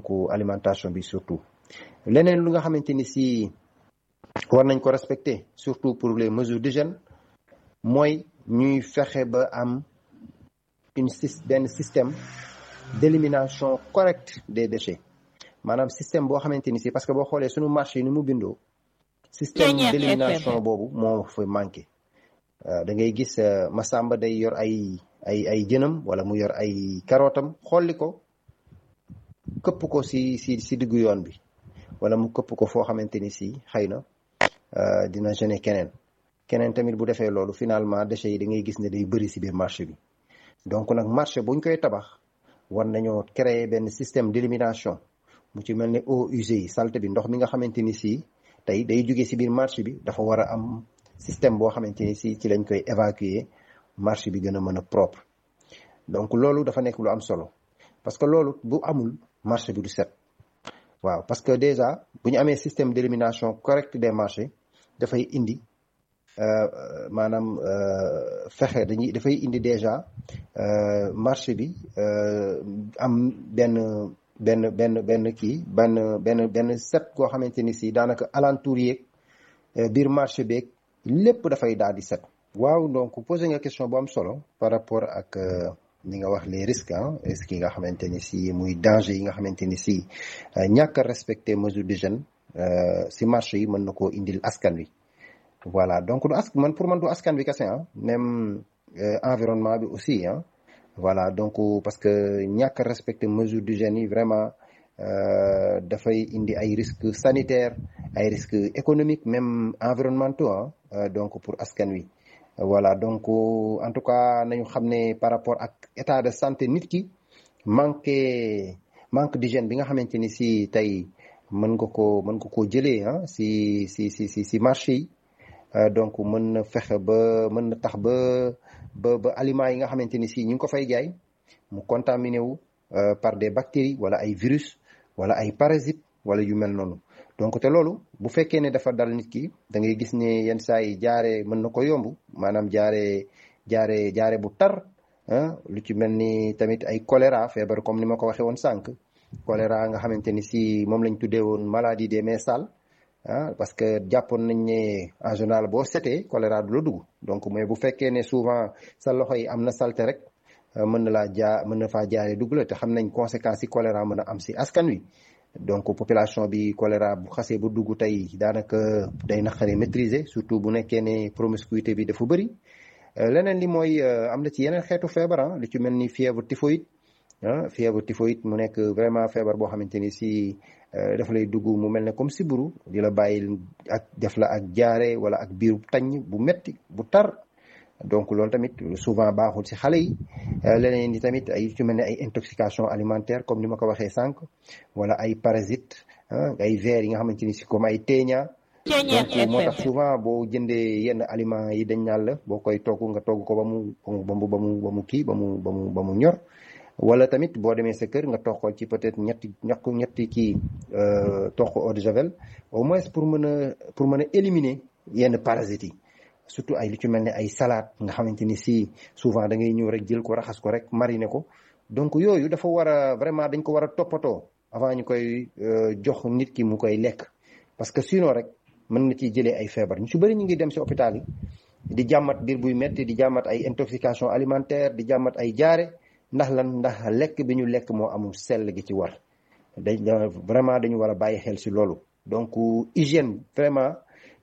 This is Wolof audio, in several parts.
donc alimentation bi surtout leneen lu nga xamante ni si war nañ ko respecter surtout pour les mesures d'hygiène mooy ñuy fexe ba am une benn système d'élimination correcte des déchets maanaam système boo xamante ni si parce que boo xoolee suñu marché yi ni mu bindoo système d'élimination boobu moo fa manqué da ngay gis Masamba day yor ay ay ay jënam wala mu yor ay karootam xolli ko këpp ko si si si diggu yoon bi wala mu këpp ko foo xamante ni si xëy na dina gêner keneen keneen tamit bu defee loolu finalement déchets yi da ngay gis ne day bëri si biir marché bi donc nag marché buñ koy tabax war nañoo créer benn système d'élimination mu ci mel ne eaux usées yi saleté bi ndox mi nga xamante ni si tey day jóge si biir marché bi dafa war a am système boo xamante ni si ci lañ koy évacuer marché bi gën a mën a propre donc loolu dafa nekk lu am solo parce que loolu bu amul marché bi du set waaw parce que déjà bu ñu amee système d'élimination correct des marchés dafay indi maanaam fexe dañuy dafay indi déjà marché bi am benn benn benn benn kii benn benn benn set koo xamante ni si daanaka alentour yeeg biir marché beeg lépp dafay daal di set. waaw donc posé nga question bu am solo par rapport ak li nga wax les risques ah risques yi nga xamante ni si muy danger yi nga xamante ni si ñàkk a respecter mesure d'hygiène si marché yi mën na koo indil askan wi. voilà donc du ask man pour man du askan bi kese ah même environnement bi aussi ah voilà donc parce que ñàkk a respecter mesure d'hygiène yi vraiment dafay indi ay risques sanitaires ay risques économiques même environnementaux ah donc pour askan wi voilà donc en tout cas nañu xam ne par rapport ak état de santé nit ki manqué manque d'hygiène bi nga xamante ni si tey mën nga ko mën nga koo jëlee ah si si si si si marché yi donc mën na fexe ba mën na tax ba ba ba aliments yi nga xamante ni si ñu ngi ko fay jaay mu contaminé wu par des bactéries wala ay virus wala ay parasites wala yu mel noonu donc te loolu bu fekkee ne dafa dal nit ki da ngay gis ne yenn saa yi jaare mën na ko yomb maanaam jaare jaare jaare bu tar lu ci mel ni tamit ay choléra feebar comme ni ma ko waxee woon sànq choléra nga xamante ni si moom lañ tuddee woon maladie des mains sales ah parce que jàppoon nañ ne en général boo setee choléra du la dugg donc mais bu fekkee ne souvent sa loxo yi am na salte rek mën na laa jaa mën na faa jaaree dugg la te xam nañ conséquences yi choléra mën a am si askan wi donc population bi choléra bu xasee ba dugg tey daanaka day naqaree maîtriser surtout bu nekkee ne promiscuité bi dafa bëri leneen li mooy am na ci yeneen xeetu feebar ah lu ci mel ni fièvre typhoïde ah fièvre typhoïde mu nekk vraiment feebar boo xamante ni si dafa lay dugg mu mel ne comme siburu di la bàyyi ak def la ak jaare wala ak biir tañ bu metti bu tar donc loolu tamit souvent baaxul ci xale yi leneen ni tamit ay ci mel ne ay intoxication alimentaire comme ni ma ko waxee sànq wala ay parasites ay vers yi nga xamante ni si comme ay teeña donc moo tax souvent boo jëndee yenn aliments yi dañ naan la boo koy togg nga togg ko ba mu ba mu ba mu ba mu kii ba mu ba mu ba mu ñor wala tamit boo demee sa kër nga toqal ci peut-être ñetti ñaq ñetti kii toq eau de javel au moins pour mën a pour mën a éliminer yenn parasites yi surtout ay lu ci mel ne ay salade nga xamante ni si souvent da ngay ñëw rek jël ko raxas ko rek mariner ko donc yooyu dafa war a vraiment dañ ko war a toppatoo avant ñu koy jox nit ki mu koy lekk parce que sinon rek mën na ciy jëlee ay feebar ñu ci bëri ñu ngi dem si hôpital yi di jàmmat biir buy metti di jàmmat ay intoxication alimentaire di jàmmat ay jaare ndax lan ndax lekk bi ñu lekk moo amul sell gi ci war dañ vraiment dañu war a bàyyi xel si loolu donc hygiène vraiment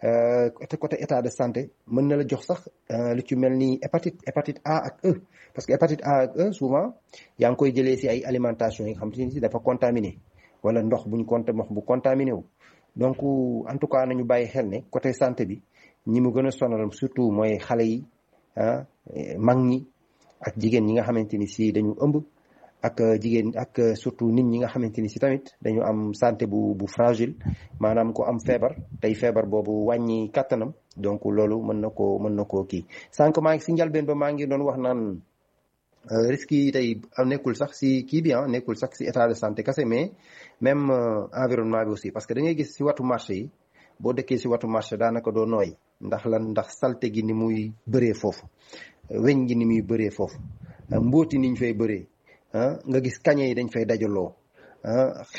côté état de santé mën na la jox sax lu ci mel ni hépatite hépatite A ak E parce que hépatite A ak E souvent yaa ngi koy jëlee si ay alimentation yi nga xam te ni si dafa contaminé wala ndox buñ compté ndox bu contaminé wu donc en tout cas nañu bàyyi xel ne côté santé bi ñi mu gën a sonal surtout mooy xale yi ah mag ñi ak jigéen ñi nga xamante ni si dañu ëmb ak jigéen ak surtout nit ñi nga xamante ni si tamit dañu am santé bu bu fragile maanaam ko am feebar tey feebar boobu wàññi kàttanam donc loolu mën na koo mën na koo kii sànq maa ngi si njalbeen ba maa ngi doon wax naan risques yi tey nekkul sax si kii bi ah nekkul sax si état de santé kese mais même environnement bi aussi parce que da ngay gis si watu marché yi boo dëkkee si watu marché daanaka doo nooy ndax lan ndax salte gi ni muy bëree foofu weñ gi ni muy bëree foofu mbóoti niñ fay bëree nga gis kañe yi dañ fay dajaloo